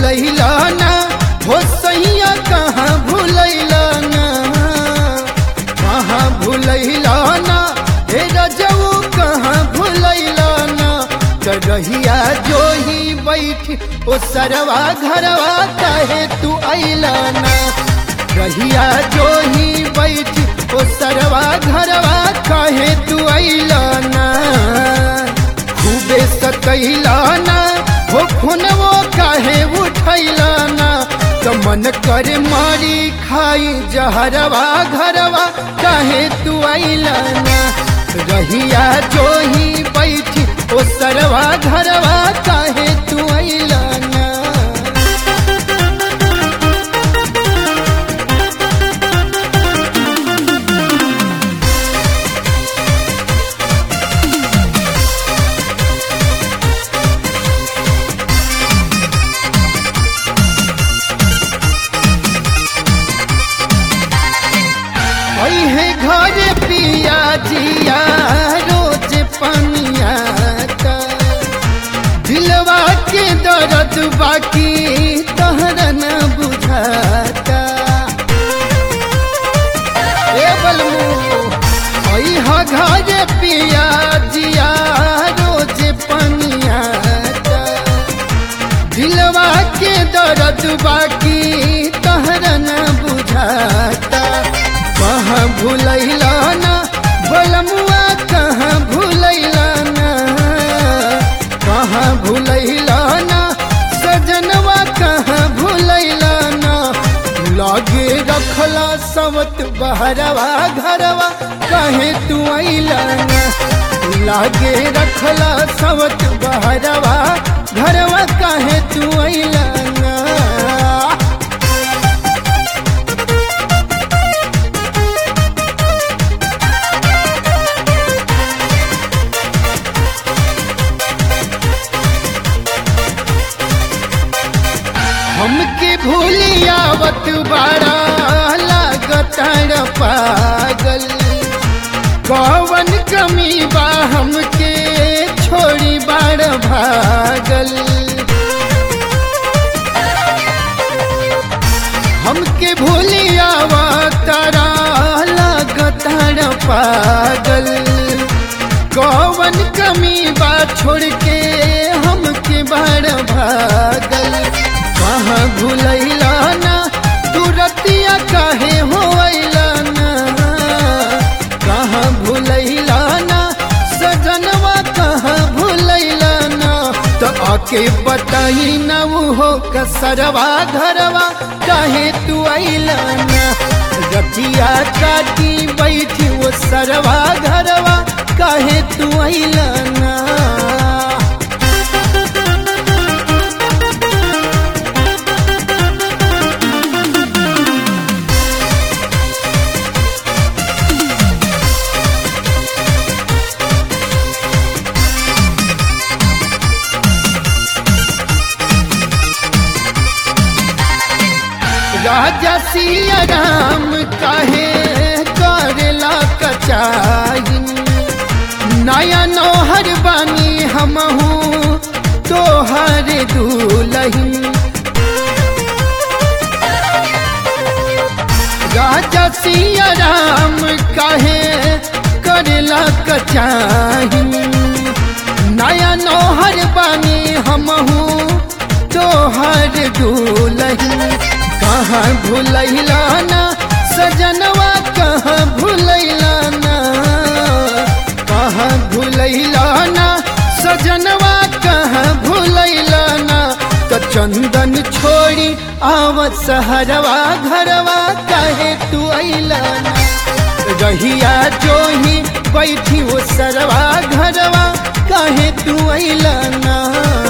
भूलैला ना हो सैया कहाँ भूलैला ना कहाँ भूलैला ना हे रजऊ कहाँ भूलैला ना रहिया जो ही बैठी ओ सरवा घरवा काहे तू अइला ना रहिया जो ही बैठी ओ सरवा घरवा काहे तू अइला ना खूबे सकैला ना हो खुनवो काहे उठैला ना तो मन करे मारी खाई जहरवा घरवा काहे तू अइला ना रहिया जो ही बैठी ओ सरवा घरवा काहे तू अइला ना है घर पिया जिया रोज पनिया का दिलवा के दर्द बाकी तहरा न बुझाता ए बलमू है घर पिया जिया रोज पनिया का दिलवा के दर्द बाकी तहरा न बुझाता कहाँ भूलैला ना बलमुआ कहाँ भूलैला ना कहाँ भूलैला ना सजनवा कहाँ भूलैला ना लागे रखला सवत बहरवा घरवा कहे तू अइला ना लागे रखला सवत बहरवा घरवा कहे तू अइला ना हमके भूलियावत बाड़ा लागतार पागल कौवन कमी बा हमके छोड़ी बाड़ भागल हमके भूलियावत लागतार पागल कौवन कमी बा छोड़ के हमके बाड़ भागल कहाँ भूलैला ना तू रतिया काहे होइला ना कहाँ भूलैला ना सजनवा कहाँ भूलैला ना तो आके बताई ना वो हो कसरवा घरवा काहे तू अइला ना रतिया काटी बैठी वो सरवा घरवा काहे तू अइला ना राजा सिया राम काहे करेला कचाइन नया नौहर बानी हमहू तोहर दूलहिन राजा सिया राम काहे करेला कचाइन नया नौहर बानी हमहू तोहर दूलहिन कहाँ भूलैला ना सजनवा कहाँ भूलैला ना कहाँ भूलैला ना सजनवा कहाँ भूलैला ना तो चंदन छोड़ी आवत सहरवा घरवा काहे तू अइला ना रहिया जो ही बैठी वो सरवा घरवा काहे तू अइला ना